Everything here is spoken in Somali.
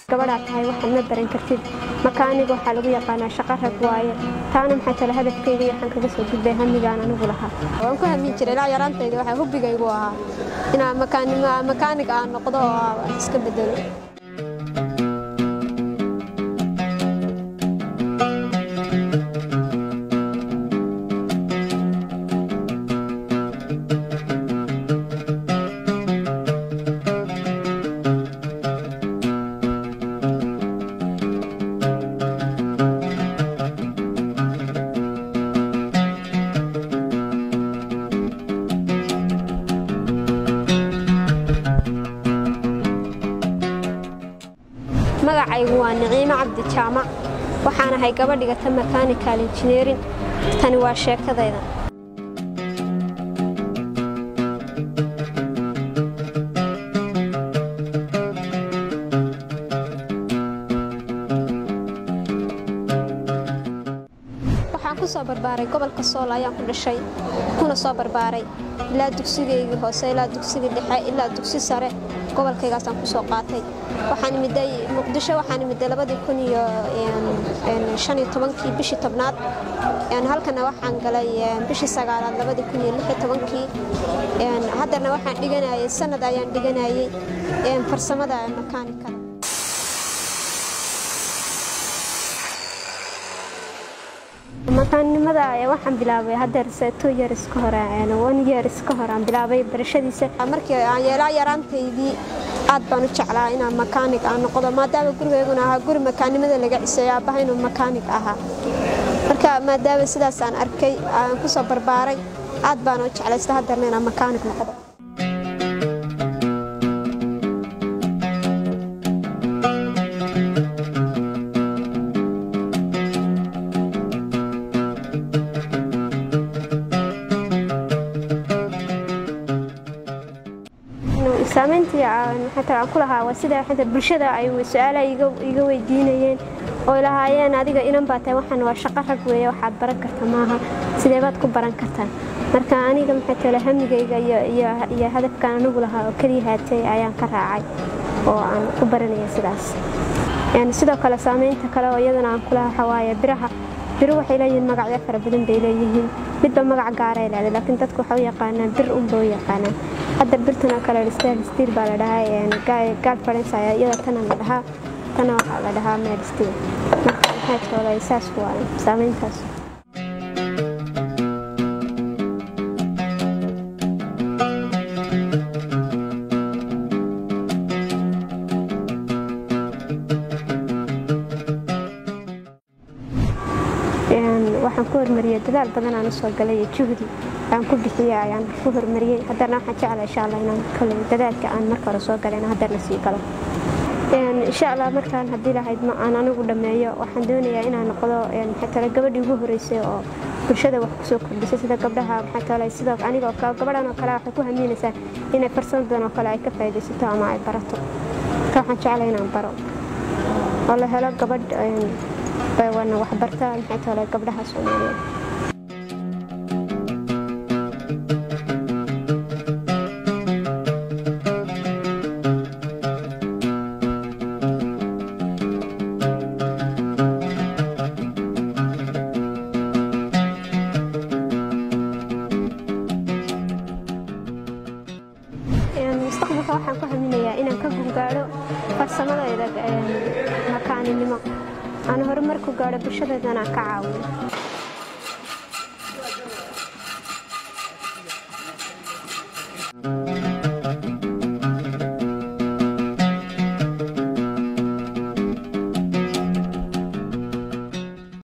gabadhaa tahay waxaad ma baran kartid makaaniga waxaa lagu yaqaanaa shaqo rag waaye taana maxay tale hadafkayga iyo waxaan kaga soo gudbay hamigaan anigu lahaa waan ku hamin jiray ilaa yaraantayda waxaa hubigaygu ahaa inaan makaanig aan noqdo oo aan iska bedelo magacaygu waa niciimo cabdi jaamac waxaan ahay gabadh dhigata mechanical engineering tani waa sheekadayda waxaan ku soo barbaaray gobolka sool ayaan ku dhashay kuna soo barbaaray ilaa dugsigaygii hoose ilaa dugsigii dhexe ilaa dugsi sare gobolkaygaasaan ku soo qaatay waxaan imiday muqdisho waxaan imiday labadii kun iyo shan iyo tobankii bishii tobnaad halkana waxaan galay bishii sagaalaad labadii kun iyo lix iyo tobankii haddana waxaan dhiganayay sanad ayaan dhiganayay farsamada makaanikada makaannimada waxaan bilaabay hadeer two years ka hore one years ka hore aan bilaabay barashadiisa markii aan yeelaa yaraantaydii aad baan u jeclaa inaan makaanig aan noqdo maadaama gurigeyguna ahaa guri makaannimada laga ciseeyo aabbaha inuu makaanig ahaa marka maadaama sidaas aan arkay aan ku soo barbaaray aad baan u jeclaysta hadeerna inaan makaanig noqdo saamayntii aan ku lahaa waa sida bulshada ay su-aalaha iga weydiinayeen oo lahaayeen adiga inan baa tahay waxaan waa shaqo rag weeye waxaad baran karta maaha sidee baad ku baran kartaa marka aniga maxay tale hamigayga iyo hadafkaan anigu lahaa oo keliya haatay ayaan ka raacay oo aan ku baranaya sidaas sidoo kale saamaynta kale oo iyadana aan ku lahaa waxawaaye biraha biru waxay leeyihiin magacyo fara badan bay leeyihiin midba magac gaaray leedahay laakiin dadku waxay u yaqaanaan bir unba u yaqaanaan hadda birtan oo kale steel steel baa la dhahaa gaal fadhiis ayaa iyada tana la dhahaa tana waxaa la dhahaa meel steel marka maxay toolay saas waa saamayntaas waxaan ku hormariyey dadaal badan aan usoo galay iyo juhdi aan ku bixiyey ayaan ku hormariyey haddana waxaan jeclaa insha allah inaan kale dadaalka aan marka hore soo galay inaan haddana sii galo insha allah markaan haddii lahayd ma aan anigu dhammeeyo waxaan doonayaa inaan noqdo maxay tale gabadhii ugu horeysay oo bulshada wax kusoo kordhisay sida gabdhaha maxay tale sidoo anigoo kale gabadhan oo kale waxay ku hamiinaysaa inay farsamadan oo kale ay ka faa'iidaysato ama ay barato marka waxaan jeclaa inaan baro oo la helo gabadh wana waxbarta maxay tale gabdhaha soomaaliyeed mustaqbalka waxaan ku haminayaa inaan ka gungaadho farsamadayda makaaninimo aan horumar ku gaadho bulshadeedana ka caawiyo